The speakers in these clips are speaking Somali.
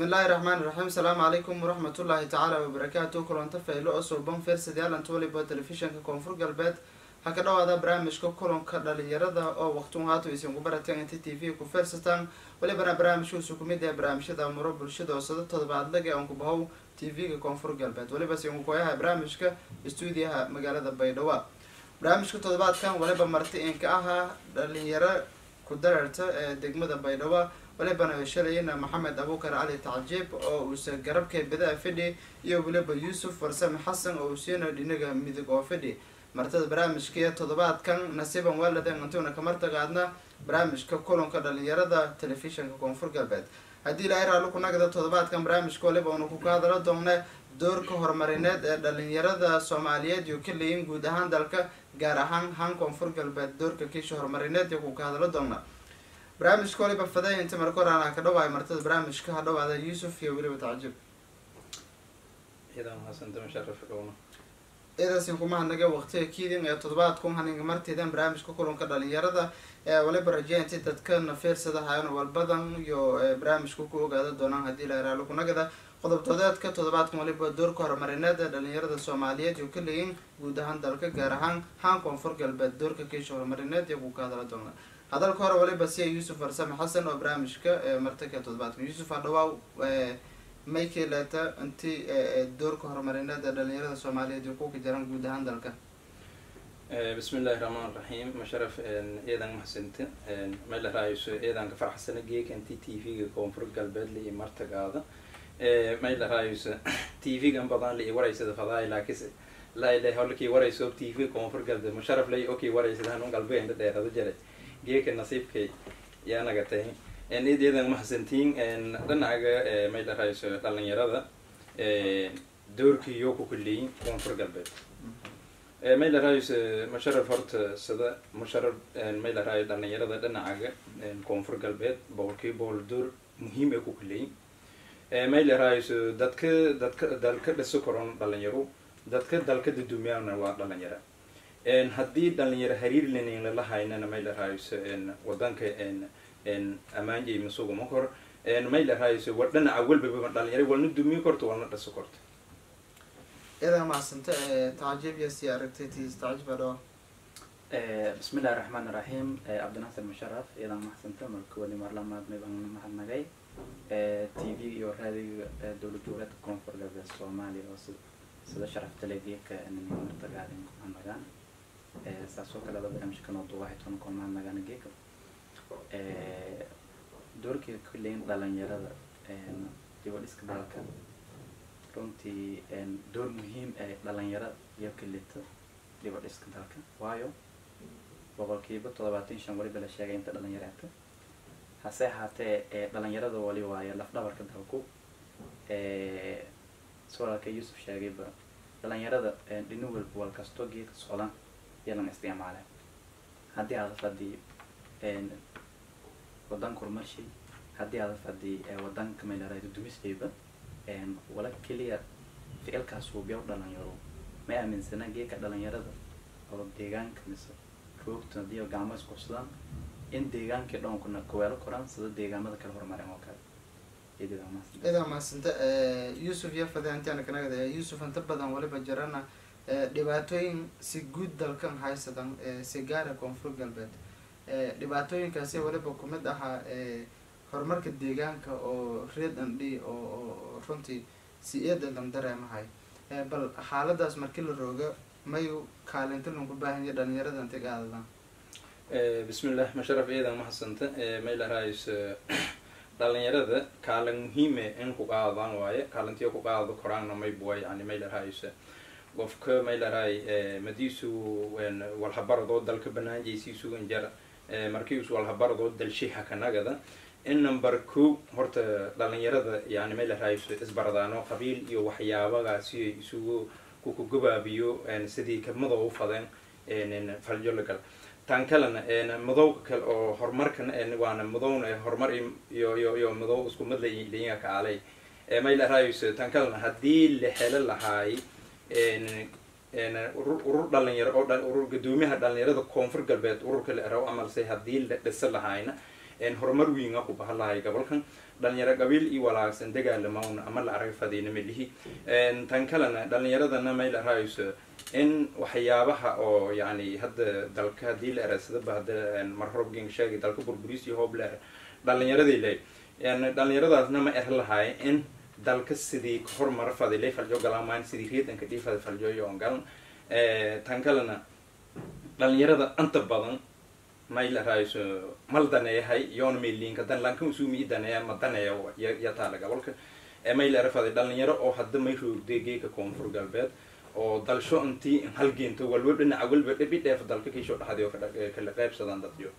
bismillaahi raxmaani raxiim asalaamu calaykum waraxmatullaahi tacaala wabarakaatu kulanta faylo oo suuban feersadiyaalant waliba telefishinka koonfur galbeed ha ka dhawaada barnaamijka kulanka dhalinyarada oo waqtun haatu isinku barateen inta t v ku feersataan walibana barnaamijkuusu kumid ee barnaamijyada muro bulshada oo sada todobaadlaga aan ku bahow t v-ga koonfur galbeed waliba sinku koyaha barnaamijka stuudiyaha magaalada baydhabo barnaamijka toddobaadkan waliba marti inka ahaa dhalinyaro ku dararta ee degmada baydhabo walibana shalayna maxamed abuukar cali tacjiib oo uuse garabka bidaa fidhi iyo weliba yuusuf farsame xasan oo usiina dhinaga midig oo fidhi martada barnaamijka toddobaadkan nasiiban waaladen antuna kamartagaadna barnaamijka kulanka dhalinyarada telefishinka koonfur galbeed haddii ilaahay raalli ku nagda toddobaadkan barnaamijka waliba unu ku hadalo doona doorka horumarineed ee dhalinyarada soomaaliyeed iyo ka leeyin guud ahaan dalka gaar ahaan han koonfur galbeed doorka kiisha horumarineed iyo ku ka hadalo doona barnaamijka waliba faday inta marka hore aan ka dhawaay martada barnaamijka ha dhawaada yuusuf iyo weliba tacjib eedaasin kuma hanaga waqtiga kiidin ee toddobaadku haninga martidan barnaamijka kulanka dhalinyarada ee waliba rajeya inti dadkana feersada hayan walbadan iyo barnaamijka ku ogaada doonaan haddii la raalo kunagada qodobtoodeedka toddobaadkan waliba doorka horumarineed ee dhalinyarada soomaaliyeed iyo ka leeyin guud ahaan dalka gaar ahaan haan koonfur galbeed doorka kiisha horumarineed iyo ku ka hadala doona hadalka hore waliba siya yuusuf farsame xasan oo barnaamijka martaka toddobaadka yuusuf hadhawaaw maykeleta inti doorka horumarineed ee dhalinyarada soomaaliyeed iyo kuka jiraan guud ahaan dalka bismi illaahi raxmaan raxiim masharaf eedan mahadsanti mayla raayso eedanka farxsana geeka inti t v-ga koonfur galbeedla iyo martagaada mayla raayso t v-gan badan la i waraysada fadaay laakis lailay holkii warayso t v koonfur galbeed musharaf lay okii waraysada hanun galbeenda dheerada jare geeka nasiibkay yaa naga tahay id eedan mahadsantiin dhinacaga mayla raayso dhalinyarada doorkii yoo ku kuleeyin koonfur galbeed mayla raayso musharaf horta sida musharaf mayla raayo dhalinyarada dhinacaga koonfur galbeed boqolkii boqol door muhiim ee ku kuleeyin mayla raayso dadka dadka dalka dhiso koron dhalinyaro dadka dalka daduumiyana waa dhalinyara haddii dhalinyaro hariir lenin lala haynana mayla raayso wadanka amaanjay masuga ma kor mayla raayso wa dhinaca walbaba dhalinyaro walna duumiyo korto walna dhiso korto idaa mahadsanta tacjiib iyo si aragtay tis tacjiib adhawa bismi illahi raxmaan iraxiim cabdinasir musharaf iyadan maxsanta marka wali marlamaad maybaan mahadnagay t v iyo raadiga dowlad goboleedka koonfur galbeed soomaaliya oo sida sharafta legeeka martagaadin ku mahadnagaan saasoo kale ada barnaamijka noo duwahay toona ku mahadnagaan geeka doorkii kuleyn dhalinyarada dibadhiska dalka runtii door muhiim ee dhalinyaro iyo kalito dibadhiska dalka waayo boqolkiiba toddobaatan shan waliba la sheegay inta dhalinyaraata hase ahaatee dhalinyarada wali waayo lafdhabarka dalku sawalka yuusuf sheegayba dhalinyarada dhini walba wal kastoo geedka socdan yalan isticmaale haddii aada fadii wadanka horumarshay haddii aada fadii wadanka maylaraydo dumislayba wala keliya ficilkaas hubiya dhalinyaro ma aaminsana geeka dhalinyarada oo deegaanka mise roogta hadii gacmo isqursadaan in deegaankii dhan kuna kaweelo koraan sida deegaamada kale horumareen oo kale idaa mahadsanta yuusuf iyo fadaantiana kanagada yuusuf inta badan waliba jirana dhibaatooyin si guud dalkan haysadan si gaara koonfur galbeed dhibaatooyinkaasi waliba kumid ahaa horumarka deegaanka oo reed andhi oo runtii si eedadan dareemahay bal xaaladaas markii la rooga mayu kaalinta lanku baahanya dhalinyarada intay qaadadaan bismillah masharaf eedan mahadsanta mayla raayso dhalinyarada kaalin muhiime in ku qaadadaan waaye kaalintiyo ku qaadado koraanna maybuwa yani mayla raayso qofka mayla raay madiisu walhabaradoo dalka banaanjaysiisu injar markiisu walhabaradoo dalshiha kanagada in number ko horta dhalinyarada yani mayla raayso isbaradaano qabiil iyo waxyaabagaasi isugu kukugabaabiyo sidii ka madow u fadeen faljolagal tan kalena madowga kale oo horumarkan waana madowna horumar iyo iyo iyo madow isku mad layiga kaalay mayla raayso tan kalena haddii la helo lahaay urur dhalinyaro oo urur gudoomiyaha dhalinyarada koonfur galbeed ururka la eraw amalse haddii la dhisa lahayna horumar wiinga ku bahalahay gobolkan dhalinyaro qabiil iyo walaagsan dagaalamawna ama la arag fadina melihi tan kalena dhalinyaradana may la raayso in waxyaabaha oo yani hadda dalka hadii la erasadaba hadda marrobgen sheegay dalka burburis iyo hoob la dhalinyaradii le dhalinyaradaasna ma er lahaay in dalka sidii horumar fadilay faljo galamaan sidii reedanka dhiifada faljoyo on galan tan kalena dhalinyarada inta badan may la raayso mal daneeyahay yoona meeliinka dan lankan usumi daneeya ma daneeya ya taala gobolka may la erafaday dhalinyaro oo hadda may roogday geeka koonfur galbeed oo dalsho intii halgeento walba dhinaca walba dhibi dheef dalka kiisho dhaxday oo kala qaybsadaan dadyo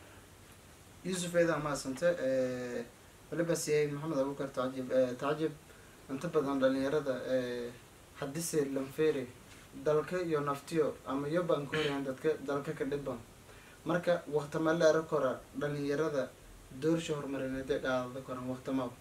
yuusuf eedaa mahadsante waliba siyay maxamed abukar tacjib tacjib inta badan dhalinyarada hadise lanfere dalka iyo naftiyo ama iyo baan ka horyahan dadka dalka ka dhiban marka waktama la era kora dhalinyarada doorsha horumarineed ee qaadada koran waktamaba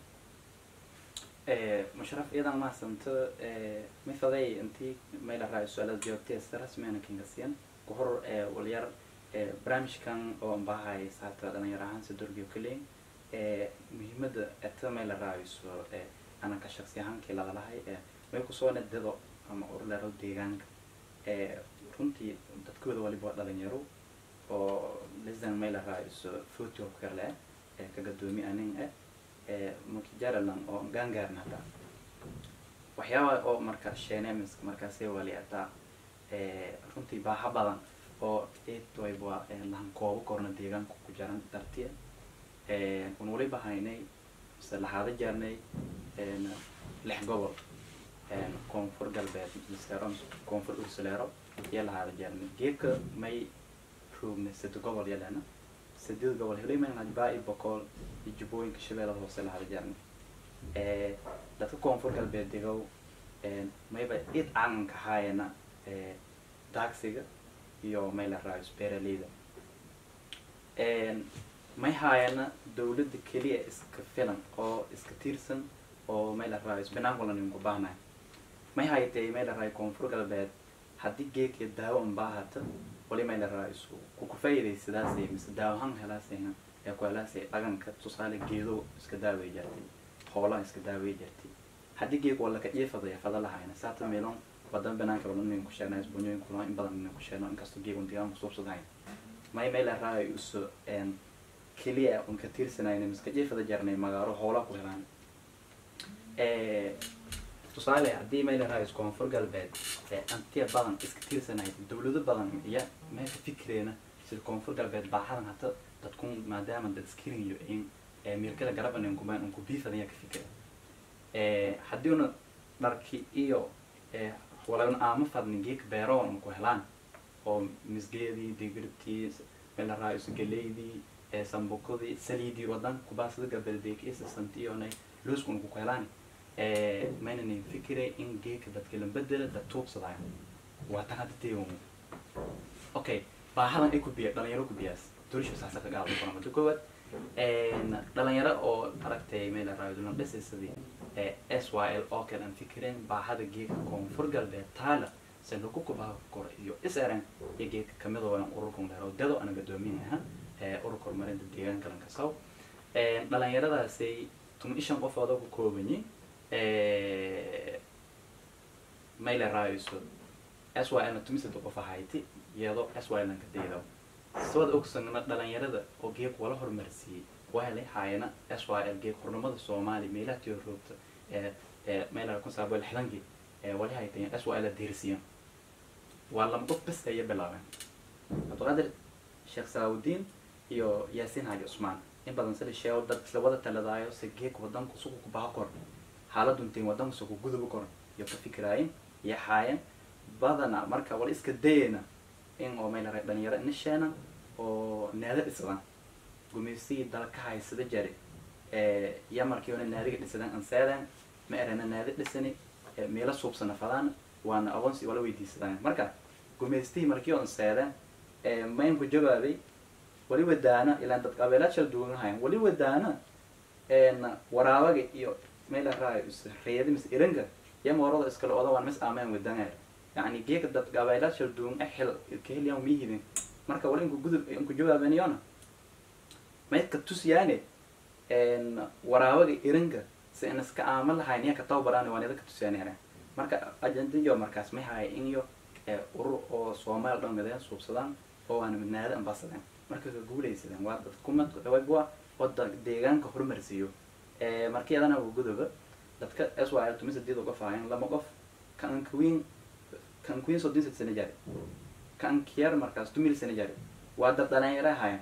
musharaf iyadan mahadsanto mithaday intii mayla raayo su-aalaad jawaabtay si rasmiyana kingasiyan ku hor walyar barnaamijkan oo anbahay saata dhalinyar ahaan si dorgiyo kaleyn muhiimada eta mayla raayso anaka shaksi ahaankii ladalahay may kusoo nedado ama urlero deegaanka runtii dadkooda waliba waa dhalinyaro oo lisan mayla raayso footi oo kale eh ka gadoomi anin eh makijaralan oo gaangaarna hataa waxyaaba oo marka shenemis markaasay wali hataa runtii baaha badan oo eedwayba lahan koobo korna deegaanka ku jaran dartiya un waliba haynay mise lahaada jaarnay lix gobol koonfur galbeed misero koonfur ursuleero iyo lahaada jaarnay geedka may roogna sade gobol yalena sideed gobol heliman baa i boqol iyo jubbooyinka shabeellada hoose lahaada jaarnay dadka koonfur galbeed degow mayba id caanka haayana daagsiga iyo may la raayos beeraleyda may haayana dawladda keliya iska filan oo iska tiirsan oo may la raayos banaankulan ku baahnayo may haytay may la raayo koonfur galbeed haddii geedka daawo un baahata wali may la raayos kuku faa'iidaysadaasay mise daawahan helaasayna ee ku helaasay dhaqanka tusaale geedo iska daaway jartay hoolaan iska daaway jartay haddii geeg waa laka iifadaya fada lahayna saata meelon badan banaanka badan inay ku sheegnaa isbuunyooyin kulaa in badan inay ku sheegno inkastoo geeg un deegaan kusuubsadahayn may may la raayo iso keliya un ka tiirsanayna miska iifada jarnay magaalo hoolaa ku helaan tusaale haddii may la raayo koonfur galbeed antiya badan iska tiirsanayd dawlado badan iya meesha fikreena sida koonfur galbeed baaxadan hata dadkun maadaama dad skiriyo in mirkada garaban unkumaan unku biifadaya ka fikira haddii una dharki iyo walaban aama fadnin geedka beeroon una ku helaan oo misgeedii digirtii mela raayso galeydii sambukadii saliidii wadan kubaasada gabalbeeki isasanti iyonay loosku una ku helaan maynanin fikire in geedka dadka la bedela dad tuubsadayo waa tan hadda teegan okay baahadan ay ku biya dhalinyaro ku biyaas dorisha saasa ka gaado kuna muddo koowaad dhalinyaro oo aragtay meel raayoduna dhisaysadii s y l oo kale aan fikireen baahada geedka koonfur galbeed taala se lagu kubaa kora iyo iseren iyo geedka kamid oo ururkan dheero dado ana gadoominaha ururka horumarinta deegaanka lankasaw dhalinyaradaasay tuma ishan qofooda ku koobanyi mayle raayso s y lna tumisada qof ahayti iyadoo s y lanka deedo sawad ogsagna dhalinyarada oo geeg wala horumarsiiyey wahalay haayana s y l geeg hornimada soomaaliya meelaha tiyo roogta meelaha kun saabo lixdankii wali haytay s y l deersiyan waa lama qof bes aya bilaabeen cabdiqaadir sheekh salaawudiin iyo yaasiin haji cusmaan in badan sida sheego dad isla wada taladaayo se geeg wadanku sugu ku baha kor xaaladuntiin wadanku sugu guduba kor iyo ka fikiraayin iyo haayan badana marka wala iska dayayna in oo may laray dhalinyaro inisheena oo naada dhisadaan gumaysigii dalka haysada jari iyo markiiona naadiga dhisadaan anseedaan ma erana naadi dhisani meelo suubsana fadaan waana aqoonsi wala weydiisadaan marka gumaystihii markii oo anseedaan maynku jawaabay wali wadaana ilaan dadka abeelaad shal duwan hayan wali wadaana waraabaga iyo meel raayo reedi mis iranka iyo moorada iskale oda waan mis aameen wadanayo yani geeka dadka abeelaad shal duwan exel kaheliyan miyihidin marka wali inku gudub inku jawaabaniyona maydka tusiyaane waraabaga iringa si in iska aaman lahayn iya ka tababaraan waan idinka tusiyaane marka ajandiyo markaas may haaya in iyo urur oo soomaali dhan mideen suubsadaan oo aan midnaada ambasadeen marka ka guulaysadeen waa dad kumad waa wada deegaanka horumarsiiyo markii adana gudoba dadka s y l tumi sideed qof ahayn lama qof kan queen kan queen soddon sad sano jare kan kier markaas tumil sano jare waa dad dhalinyaro ahayn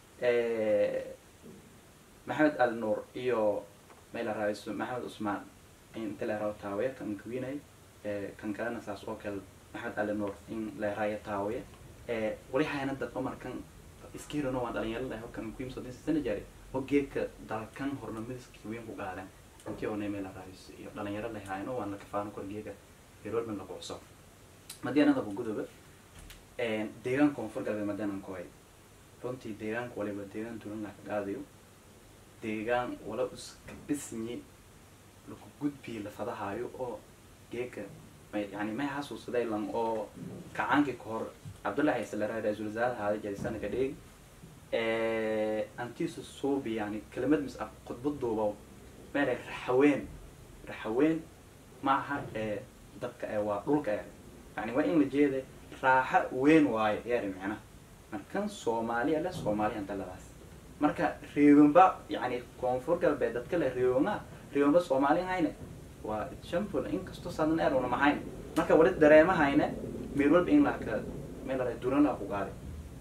maxamed al nuur iyo mayla raaiso maxamed cusmaan inta la raawo taawiya kan queenay kan kalena saas oo kale maxamed ali nuur in la raayo taawiya wali hayna dad umarkan iskiirano waan dhalinyaro lahay kan queen soddon sad sano jare oo geedka dalkan hornamadiska weyn ku qaadan intii oo neemay la raaiso iyo dhalinyaro lahayno waan la kafaano kor geega heroolman la quuso madianada ku gudoba deegaan koonfur galbeed madianan ku hay runtii deegaanka waliba deegaan dulan la ka qaadayo deegaan wala iska dhisnyi laku gudbiyo la fadahaayo oo geeka may yani may xasuusaday lan oo kacaankii ka hor cabdullahi isalaraa ra-iisul wasaare haada jarisan ka dheeg antiisa suubi yani kelimad mis ah khudbad duuba meelay raxaween raxaween maaha ee dadka ee waa dhulka ee yani waa in la jeeda raaxa weyn waayo yaari micna markan soomaaliya le soomaaliya daladaas marka reebanba yani koonfur galbeed dadka le reebanga reebanba soomaali hayne waa example inkastoo sadan eer una mahayn marka wali dareemahayne meel walba in laka meel la duran la ku qaaday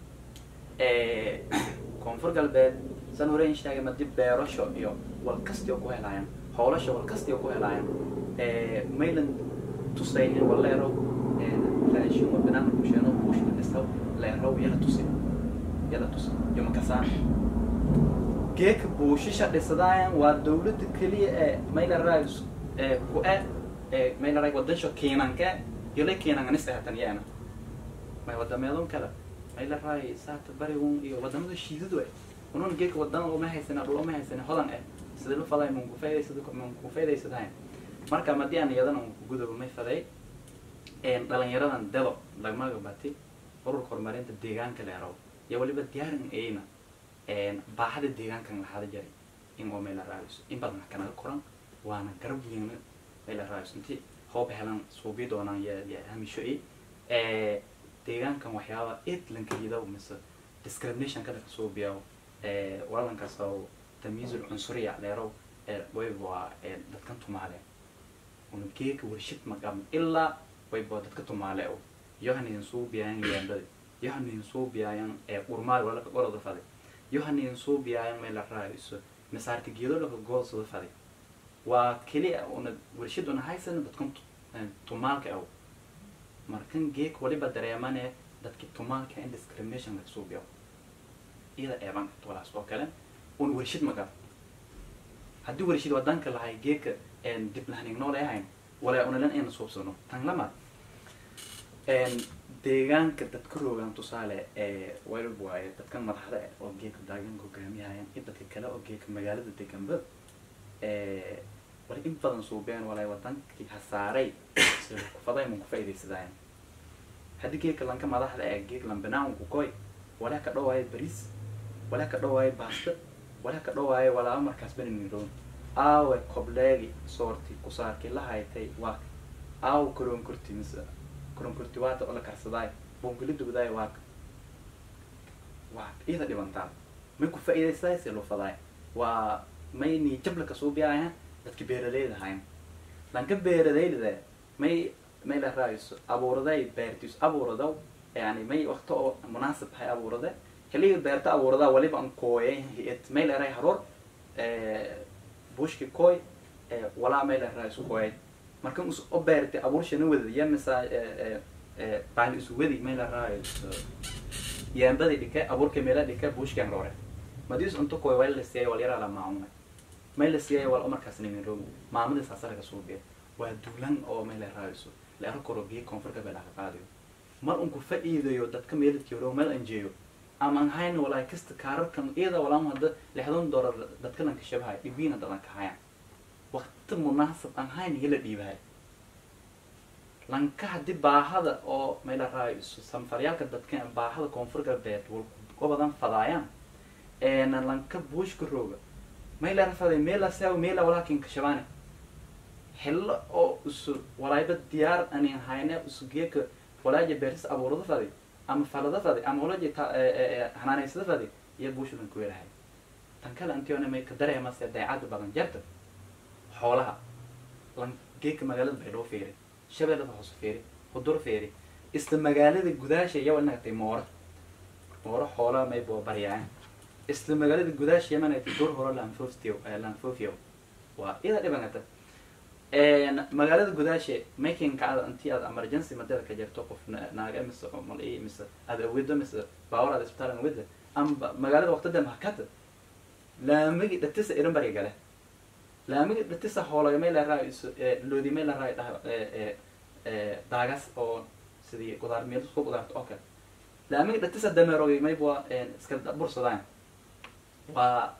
koonfur galbeed san hore in sheegay madi beerasho iyo walkasti oo ku helaayaan howlasha walkasti oo ku helaayaan maylan tusaynin waleero raashin oo banaanka kusheeno bushka dhisaw leerow yala tusi yala tusi iyo makasaan geeka buushisha dhisadaayan waa dawladda keliya ee mayla raayus ee ku e ee mayla raay wadansho keenanka yole keenanganista hatan yaana may wadameedon kale mayla raay saata barigun iyo wadamada shiidadu eh unun geeka wadana uma haysana dhul uma haysana hodan eh sida la faday mun kufaydaysada mun kufaydaysadaan marka madii aan iyadana gudoba may faday dhalinyaradan delo lagmaga bati ururka horumarinta deegaanka leerow iyo waliba diyaarin ayna baaxada deegaankan lahaada jaray in oo meel la raadiso in badan kanaga koran waana garab weyn meel la raadiso intii hoob helan suubi doonaan ya ya hamisho i deegaankan waxyaaba eed lankayida mise discrimination kada kasoo biyaw walalankaas oo tamyiizul cunsuriya leerow wayba waa dadkan tumaale una geeka warshid magam ilaa wayba dadka tumaale o yohanin suu biyaayan leendada yohanin suu biyaayan urmaad walaka goroda faday yohanin suu biyaayan meel la raadiso masaarka geedo laka goosada faday waa keliya una warshid una haysan dadkan tumaalka aw markan geek waliba dareemane dadki tumaalka in discrimination laga soo biyo iyada eeban walaas oo kale un warshid magam haddii warshid wadanka lahay geeka dib lahanig nool ahayn walaa unalan ayna suubsano tan lamaad deegaanka dadka roogaan tusaale walb waaye dadkan madaxda eh oo geeka daaganka hogaamiyahayan iyo dadka kale oo geeka magaalada deganba wala in badan suubeen walaa wadankii hasaaray sida kufaday mun kufaidaysadaayan haddii geeka lanka madaxda ee geek lambanaan kukoy walaa ka dhawaayo bariis walaa ka dhawaayo baasta walaa ka dhawaayo walaaba markaas benimiroon aawe kobleegi soorti kusaarki la haytay waa aaw koronkorti mise koronkorti waata oo la karsadaay bongoli dubadaay waa waa iyada dhibantaan may ku faa'iidaysaday si loo fadaay waa may ni jabla kasoo biyaayan dadki beeraleyda ahayn lanka beeraleyda may may la raayso abuuraday beertiis abuuradaw yani may wakto oo munaasib hay abuurade xilliga beerta abuuradaa waliba an kooyay hiyad may la ray haroor bushki koy walaa may la raayso kooyay marka us o beertay abuurshana wadaya misa baali isu wadi may la raayso yaambada dhike abuurka meela dhike bushkan roore madis unto koy wal la siiyay wal yaraa la maamuna may la siiyay wal markaas nimin roog maamada saasara ka soo biya waa duulan oo may la raayso la aro koro biyo koonfurka baa laga qaadayo mar unku faa'iidayo dadka meeladkii hore meel anjeeyo ama aan hayn walaa kasta kaararkan iyada walaan hadda lixdan doolar dadka lanka shabahay dhibiina dadan ka hayaan waqti munaasab aan hayn hila dhiibahay lanka haddii baahada oo mayla raayso sanfaryaalka dadka baahada koonfur galbeed wal badan fadaayaan lanka buushka rooga mayla rafaday meela saaw meela walaakin kashabaane xillo oo isu walayba diyaar anin hayne isu geeka walaaja beertis abuurada fadi ama falada fadi ama walaja hanaanaysada fadi iyo buushudan ku weelahay tan kale antiona may ka dareemase daycada badan jarta xoolaha lan geeka magaalada baydhabo feeri shabeellada hoose feeri hudur feeri isla magaalada gudaasha yawa nagatay moora moora xoolaha may boo baryaan isla magaalada gudaasha yamanagtay dur horo lanfoftiyo lanfofio waa ida dhibangata magaalada gudaashe makinka aad intii aad emergency madada ka jirto qof naaga mise mal mise aad awido mise baawar aad isbitaal awida ama magaalada waqtida mahakata laamigi dhatisa irin bari gale laamigi dhatisa hoolaga may laraa loodi may laraa daagas oo sidii qudaar meel isku qudaarta oo kale laamigi dhatisa dameerogi may bua iska bursadaan waa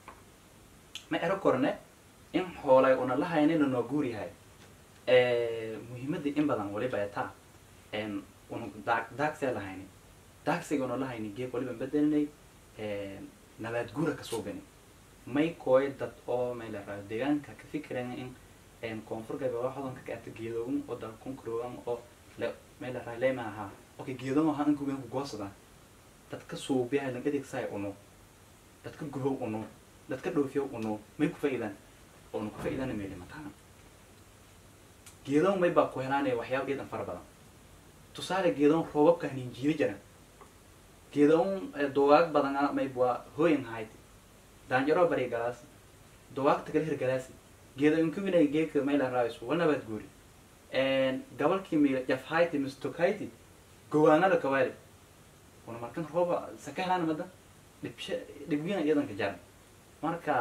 ma ero korne in xoolay una lahaynina noo guur yahay muhiimadii in badan waliba taa una daag daagsee lahayni daagsiga una lahayni geeg waliba bedelinay nabaad guura kasoo gani may kooy dad oo may la raayo deegaanka ka fikirayn in koonfur galbeed waa hodanka ka ata geedoogan oo dalkun karoogan oo le may la raayo lema ahaa okay geedoon ahaa inkugan ku goosadaan dadka suubiyahay lang adeegsahay uno dadka guhow uno dadka dhoofiyow uno may ku faa'iidaan oona ku faa'iidana meeli mataqaan geedoon may baa ku helaanaya waxyaaba geedan fara badan tusaale geedoon roobabka hanin jiiri jira geedoon dugaag badan may waa hooyan hayd daanjaro bari galaasi dugaagta kala hirgalaasi geedo inkuminay geedka may la raayso wanabaad guuri gabalkii mi jafhayti mistokayti gowaanada kawaali una markan rooba saka helaan mada dhibsha dhibgina iyadanka jaran marka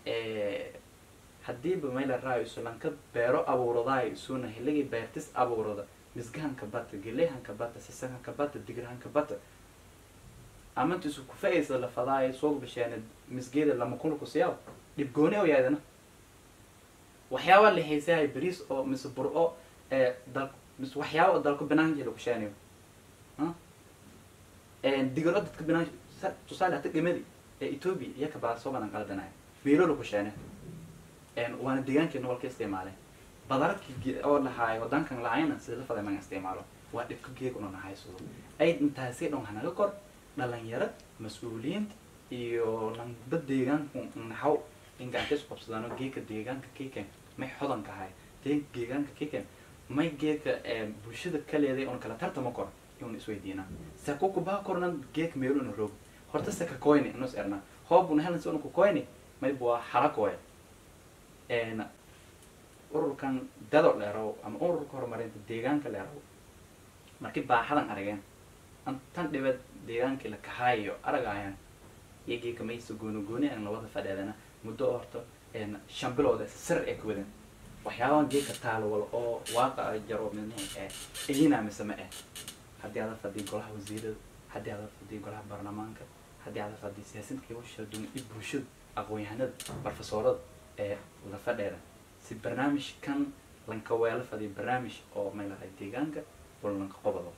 haddiiba mayla raayso lanka beero abuuradaay isuna hilligii beertis abuurada misgahanka bata gelehanka bata sisahanka bata digrahanka bata amanta isu ku fa'aysa lafadaay soo basheena misgeeda lama kulku siyaab dhibgooni oo yaadana waxyaaba la haysahay bariis oo mise bur-o dal mise waxyaaba oo dalku banaanka lagu sheeniyo digiro dadka banaan tusaale hata gemadi ee ethoobia iyo kabaa soo badan qaldanaya beelo lagu sheene waana deegaankeena walka isticmaaleen badararkii oo lahaayo wadankan lahayna sida la faday maga isticmaalo waa dhibka geeg una nahaysado ay intaasi dhan hanaga kor dhalinyaro mas-uuliyiinta iyo lanba deegaanku naxaw in gacanta isku qabsadaano geeka deegaanka kiken may xodanka ahay dee deegaanka kiken may geeka bulshada kaleeday oon kala tartama kor iuna isweydiinaa sako kubaa kornan geek meeluna roog horta saka koyni inus erna hoobuna helan si una ku koyni may bua xalakoya ururkan dado dheerow ama ururka horumarinta deegaanka dheerow markii baaxadan arageen tan dhibad deegaankii la kahaayo aragaayaan iyagii kamaysa gooni gooni aan lawada fadheedana muddo oo horta shan bilooda sir ee ka wadan waxyaabahan geeka taalwal oo waaqa jaro midnihi ee iyina mise ma eh haddii aada fadii golaha wasiirada haddii aada fadii golaha baarlamaanka haddii aada fadii siyaasadka iyo shadun iyo bulshada aqoon-yahanada barofesoorada ee la fadheeda si barnaamijkan lanka weelo fadiyo barnaamij oo may lahay deegaanka wala lanka qobado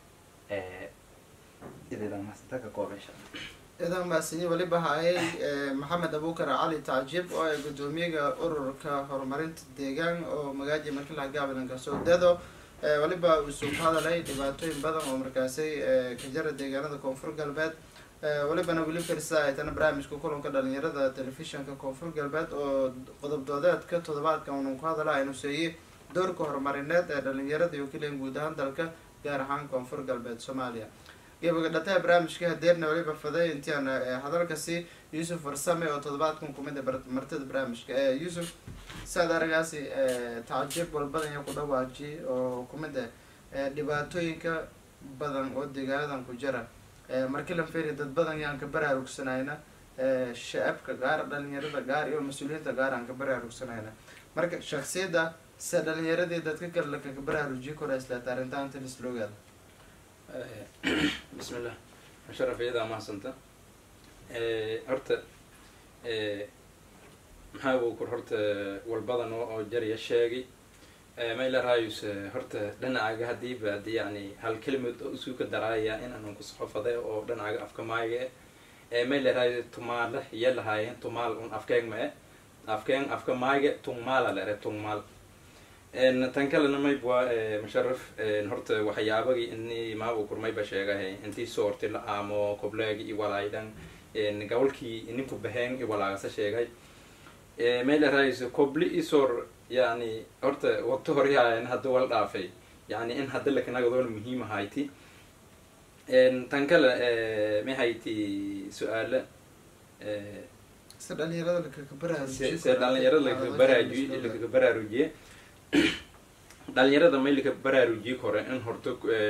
ididamaasitaka koobesha idan maasinyi weliba hayay maxamed abukar cali tacjib oo ay guddoomiyaga ururka horumarinta deegaan oo magaaji markila gaablanka soo dedo weliba uu soo ka hadalay dhibaatooyin badan oo markaasi ka jara deegaanada koonfur galbeed welibana weli firsa ay tana barnaamijka kulanka dhalinyarada telefishinka koonfur galbeed oo qodob doodeedka toddobaadka unu ku hadala aynu seeyey doorka horumarineed ee dhalinyarada iyo keliyan guud ahaan dalka gaar ahaan koonfur galbeed soomaaliya gebaga dhataha barnaamijka hadeerna weliba faday intiaan hadalkasi yuusuf farsame oo toddobaadkan kumid martida barnaamijka yuusuf saad aragaasi tacjib walbadan iyo ku dhawaaji oo kumid ah dhibaatooyinka badan oo deegaanadan ku jira markii lan feri dad badan yaan ka baraarugsanayna shacabka gaar dhalinyarada gaar iyo mas-uuliyiinta gaar aan ka baraarugsanayna marka shaksiyadda se dhalinyaradii dadka kale lakaga baraarujiyi kora islaata arrintaanta lisloogaada bismillah musharaf iyadaa mahadsanta horta maxaa uu kur horta walbadan oo jariya sheegay mayla raayus horta dhinacaaga hadiiba hadii yani hal kelimad oo isuu ka daraaya in aanan kusoxofaday oo dhinacaaga afka maayaga may lerahay tumaale iya lahaayeen tumaal un afkeen ma e afkeen afka maayga tungmaala lere tungmaal tan kalena maybwa musharaf horta waxyaabagii ini maabu kurmayba sheegahe intii soorti la aamo kobleegi i walaaydan gawalkii ninku baheen i walaagasa sheegay may lerahayso kobli isor yani horta waqti horyahayn hadda wal dhaafay yani in hadda lakanagadol muhiim ahayti tan kale mahayti su-aale se dhalinyarada lakaka se dhalinyarada lakaka baraaruji lakaka baraarujiye dhalinyarada may laka baraarujiye kore in horta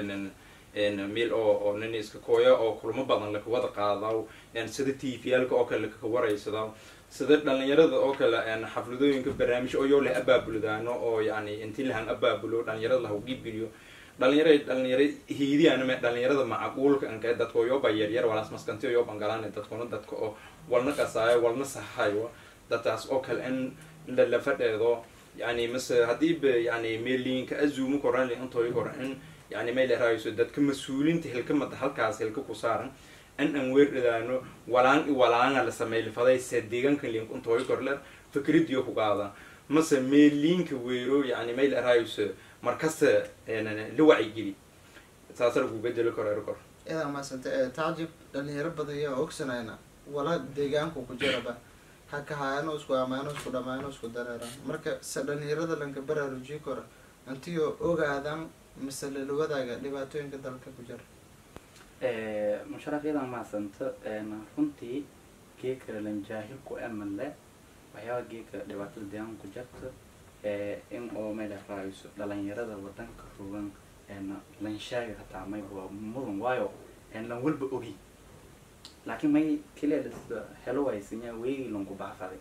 meel oo oo nin iska kooya oo kulamo badan laka wada qaadaw sida t v yalka oo kale lakaka waraysadaw sida dhalinyarada oo kale xafladooyinka barnaamij oo yoo leh abaabuldaano oo yani intii lahan abaabulo dhalinyarada lahu dhiibgeliyo dhalinyara dhalinyara hiidiyaname dhalinyarada macquulka anka dadka yooba yaryar walaas maskantiyo yooban galaan dadkuna dadka oo walna qasaayo walna sahayo dadkaas oo kale in la fadheedo yani mase haddii ba yani meeliinka azuumo koran intooy kora in yani may leraayoso dadka mas-uulinta hilkamada halkaas hilka ku saaran in aan weerdhadaano walaan i walaanga la sameylfaday se deegaanka link intooy korle fikradiyo ku qaada mase meeliinka weero yani may leraayoso markasta la wacyigeli saasa lagu bedeli karo erkor idaa maasante tacjib dhalinyaro badan yaa ogsanayna wala deegaanku ku jiraba hakahaayano isku amaano isku dhamaano isku dareera marka se dhalinyarada lanka baraarujiyi kora intiyo ogaadan mise lalawadaaga dhibaatooyinka dalka ku jira musharaf iyadan mahadsanta runtii geeka lanjaahil ku amale waxyaaba geeka dhibaatada deegaanka ku jirta in oo meel raayso dhalinyarada wadanka rogan lanshaaga hataa may waa mudan waayo lan walba ogi laakiin may keliya lasda helo waysanya weegi lanku baafaday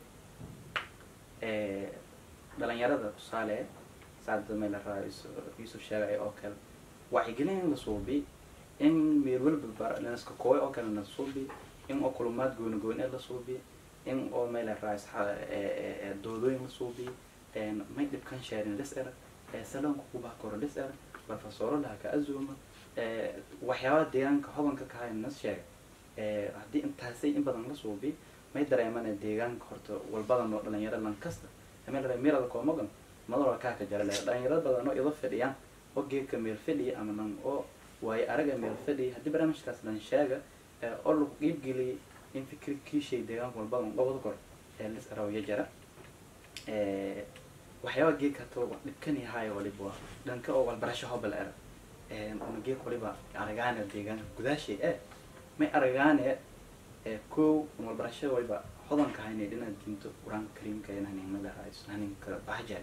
dhalinyarada tusaale saada meel raayso yusuf sheegay oo kale wacyigelin in la suubi in meel walba lanaska kooy oo kale la suubi in oo kulumaad gooni gooni la suubi in oo meel raayso doodooyin la suubi may dhibkan sheerin lis er salonka kubaa koro lis er barfasoro laha ka azuuma waxyaaba deegaanka hodanka kahay nas sheeg haddii intaasay in badan la suubi may dareemana deegaanka horta walbadan oo dhalinyaro lan kasta meel meelada koomagan madaloo kaa ka jara le dhalinyaro badan oo ido fadhiyaan oo geedka meel fadhiya ama nan oo waayo araga meel fadhiya haddii barnaamijkaas lan sheega oo lagu qiibgeliyay in fikri kiishay deegaanka walbadan gobol kor ee lis arawya jara waxyaaba geedka hata dhibkan yahay waliba dhanka oo walbarasho hobal er una geed waliba aragaane deegaanka gudaashay e may aragaane kow walbarashada waliba hodanka haynay dhina diinto qur-aanka kariimka haninmada raayso haninka bahjal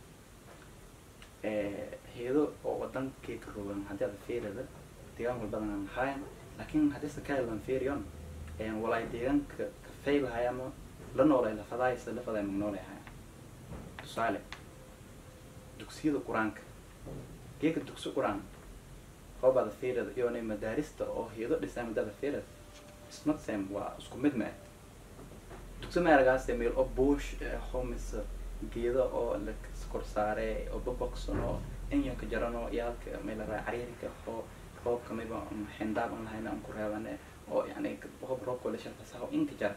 heedo oo wadankeeka rogan haddii ada feerada deegaan walbadan aan hayan laakiin haddii sakaalan feeriyon walaay deegaanka ka faylahay ama la noolay lafadaaysa lafaday magnoolay hayan tusaale dugsiyada qur-aanka geeka dugsi qur-aan hoobada feerada iyona madaarista oo heedo dhisaa madada feerada ismatsem waa isku mid ma ah dugsi meeragaase meel oo buush homis geedo oo la kor saare oo baboxon oo enyanka jarano yaalka meelaraa cariirinka oo roobka mayba xindaab aan lahayna aan ku reebane oo yani hoob roobka la sharfasaho inka jara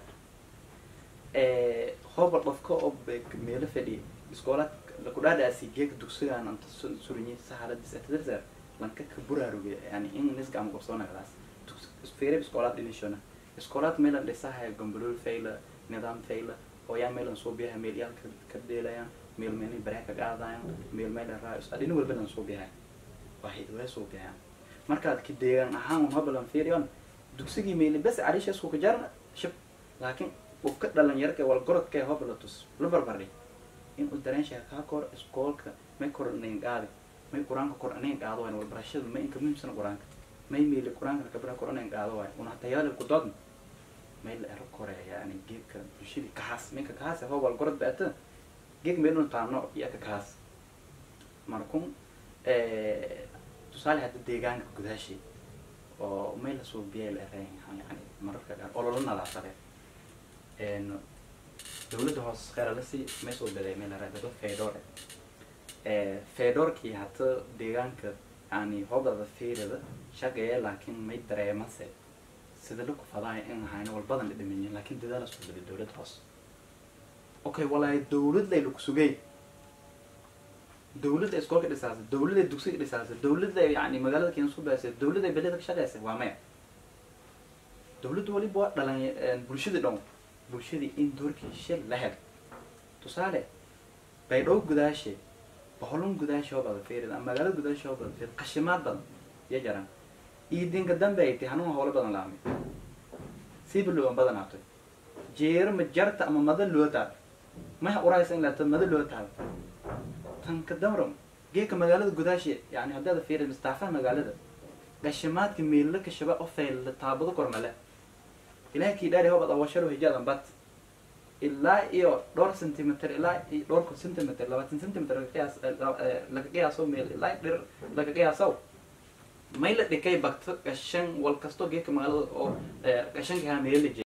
hooba dhofka oo meelo fadhiya iskoolaad lakudhaadhaasi geeka dugsigaan anta surinyi sahaladis atadarsa lanka ka buraaruge yani in nisga ama qorsoonagadaas feereb iskoolaad dhinishona iskoolaad meelan dhisahay gombolol fayla nidaam fayla oo yaa meelan soo biyaha meel yaalka ka dheelayaan meel meelay baree ka qaadayaan meel meel raayos adhina walba lan soo biyahay waxay way soo biyaan markaad ki deegaan ahaan un hobalan fiiriyon dugsigii meeli bes carisha isku ka jarna shib laakiin ufka dhalinyarka wal gorodka hobala tus la barbardhi in uu dareenshaha kaa kor iskoolka may kor nayn qaadi may qur-aanka kor nayn qaado wayn walbarashada may inka muhiimsana qur-aanka may meeli qur-aanka kabara kor nayn qaado waay una tayaale ku doodna may la ero kore yani geedka bulshadii kahaas minka kahaas hoo wal gorod baata geed meel un taano iyo ka kahaas markun tusaale hadda deegaanka gudaashii oo may lasoo biyay la erayn yani mararka qaar ololo nadaafadeed dawladda hoos kheyra lasi may soo baday meel la dado fedore fedorkii hata deegaanka yani hobada fiirada shaqeeye laakiin may dareemase sida la kufadaaya in ahayna walbadan la dhimanyin laakiin dadaala soo baday dowlad hoos okay walaahi dowladday laku sugay dowladda iskoolka dhisaasa dowladda dugsiga dhisaasa dowladda yani magaalada keena isku baasay dowladda beleda ka shaqeysa waa maya dowladda waliba waa dhalan bulshadii dhan bulshadii in doorkii shil la hel tusaale baydhow gudaashe boholon gudaashe oo badan fiirid ama magaalada gudaashe oo badan fiirid qashimaad badan iyo jaran iyo dinka dambe ay tahay hanuun howlo badan laamay siiba loo badanaatay jeero ma jarta ama mada loo taal maha uraysa in laata mada loo taal tan ka damram geeka magaalada gudaashe yani haddaad fiirid mustaafaha magaalada qashimaadka meella ka shaba oo fayl taabado kormale ilahay kii dhaari hobad awasharo hijaadan bat ilaa iyo dhowr centimeter ilaa iyo dhowrka centimeter labaatan centimeter laga qiyaas laga qiyaaso meel ilaa dhir laga qiyaasow may la dhikay bagto gashan wal kasto geeka magaalada oo gashanka haa meel la